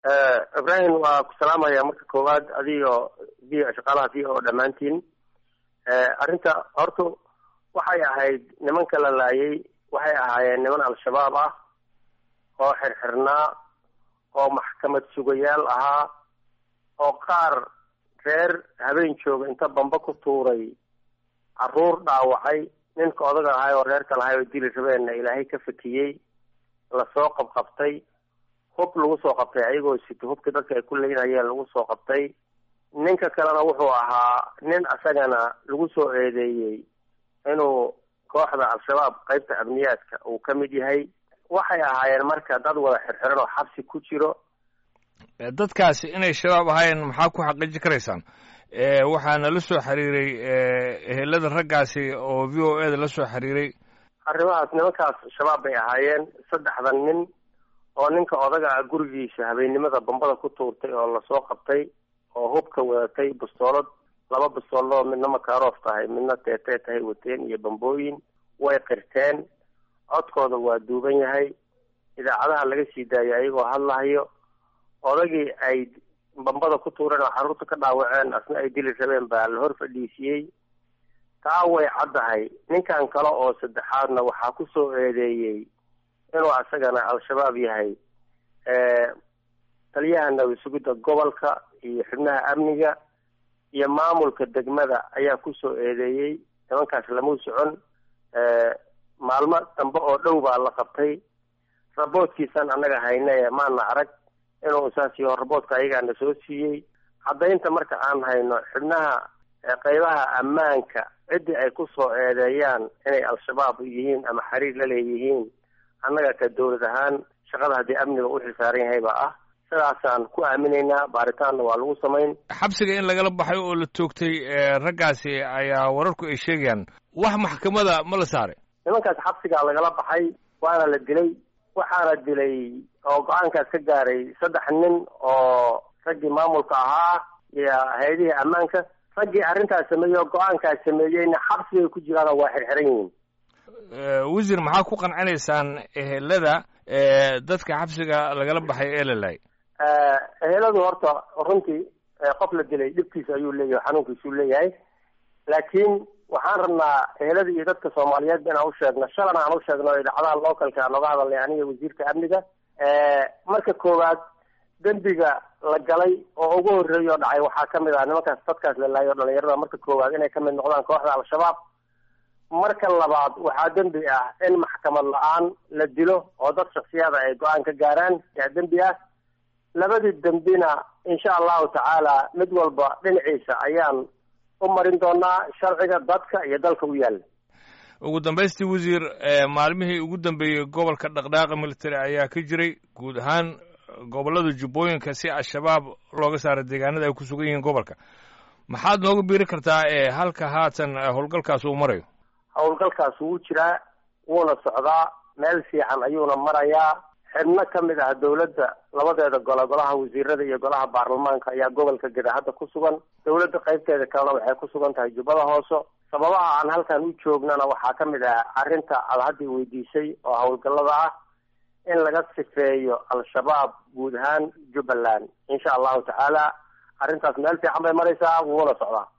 ibrahim waa ku salaamaya marka koowaad adigo v shaqaalaha v o dhammaantiin arrinta horta waxay ahayd nimanka la laayay waxay ahaayeen niman al-shabaab ah oo xirxirnaa oo maxkamad sugayaal ahaa oo qaar reer habeen jooga inta bamba ku tuuray caruur dhaawacay ninka odaga ahay oo reerka lahay oo dili rabeenna ilaahay ka fakiyey lasoo qabqabtay hub lagu soo qabtay ayagoo sito hubkii dadka ay ku leynayeen lagu soo qabtay ninka kalena wuxuu ahaa nin asagana lagu soo eedeeyey inuu kooxda al-shabaab qeybta amniyaadka uu ka mid yahay waxay ahaayeen marka dad wada xirxiran oo xabsi ku jiro dadkaasi inay shabaab ahaayeen maxaa ku xaqiiji karaysaan waxaana la soo xiriiray ehelada raggaasi oo v o e da la soo xiriiray arrimahaas nimankaas shabaab bay ahaayeen saddexdan nin oo ninka odaga ah gurigiisa habeennimada bambada ku tuurtay oo lasoo qabtay oo hubka wadatay bustoolad laba bustoolado midna makaroof tahay midna teetee tahay wateen iyo bambooyin way qirteen codkooda waa duuban yahay idaacadaha laga sii daayay ayagoo hadlahayo odagii ay bambada ku tuureen oo xaruurta ka dhaawaceen asna ay dili rabeen baa la hor fadhiisiyey taa way caddahay ninkan kale oo saddexaadna waxaa ku soo eedeeyey inuu asagana al-shabaab yahay taliyaha nabad sugidda gobolka iyo xubnaha amniga iyo maamulka degmada ayaa kusoo eedeeyey nimankaas lamau socon maalmo dambe oo dhow baa la qabtay raboodkiisan annaga hayne maana arag inuu saas yaho raboodka ayagaana soo siiyey caddaynta marka aan hayno xubnaha qeybaha ammaanka ciddii ay kusoo eedeeyaan inay al-shabaab yihiin ama xiriir la leeyihiin annaga ka dawlad ahaan shaqada haddii amniga u xilsaaran yahay baa ah sidaasaan ku aaminaynaa baaritaanna waa lagu samayn xabsiga in lagala baxay oo la toogtay raggaasi ayaa wararku ay sheegayaan wax maxkamada ma la saaray nimankaas xabsigaa lagala baxay waana la dilay waxaana dilay oo go-aankaas ka gaaray saddex nin oo raggii maamulka ahaa iyo hay-adihii ammaanka raggii arrintaas sameeyey oo go-aankaas sameeyeyna xabsigay ku jiraanoo waa xirxiran yihiin wasiir maxaa ku qancinaysaan ehelada dadka xabsiga lagala baxay ee la laayay eheladu horta runtii qof la dilay dhibkiisa ayuu leeyahay xanuunkiisuu leeyahay laakiin waxaan rabnaa ehelada iyo dadka soomaaliyeed inaan u sheegno shalana aan u sheegno idaacadaha localka nooga hadalnay aniga wasiirka amniga marka koowaad dembiga la galay oo ugu horreeya oo dhacay waxaa kamid ah nimankaas dadkaas la laayo dhalinyarada marka koowaad inay kamid noqdaan kooxda al-shabaab marka labaad waxaa dembi ah in maxkamad la-aan la dilo oo dad shaksiyada ay go-aan ka gaaraan yaa dembi ah labadii dembina insha allahu tacaala mid walba dhinaciisa ayaan u marin doonaa sharciga dadka iyo dalka u yaalla ugu dambaystii wasiir maalmihii ugu dambeeyey gobolka dhaqdhaaqa military ayaa ka jiray guud ahaan gobollada jubbooyinka si al-shabaab looga saaro deegaanada ay ku sugan yihiin gobolka maxaad nooga biiri kartaa ee halka haatan howlgalkaas uu marayo howlgalkaas wuu jiraa wuuna socdaa meel fiican ayuuna marayaa xibno ka mid ah dawladda labadeeda gole golaha wasiirada iyo golaha baarlamaanka ayaa gobolka geda hadda ku sugan dawladda qaybteeda kalena waxay ku sugan tahay jubbada hoose sababaha aan halkan u joognana waxaa ka mid ah arrinta aad hadda weydiisay oo howlgallada ah in laga sifeeyo al-shabaab guud ahaan jubbaland insha allahu tacaala arrintaas meel fiican bay maraysaa wuuna socdaa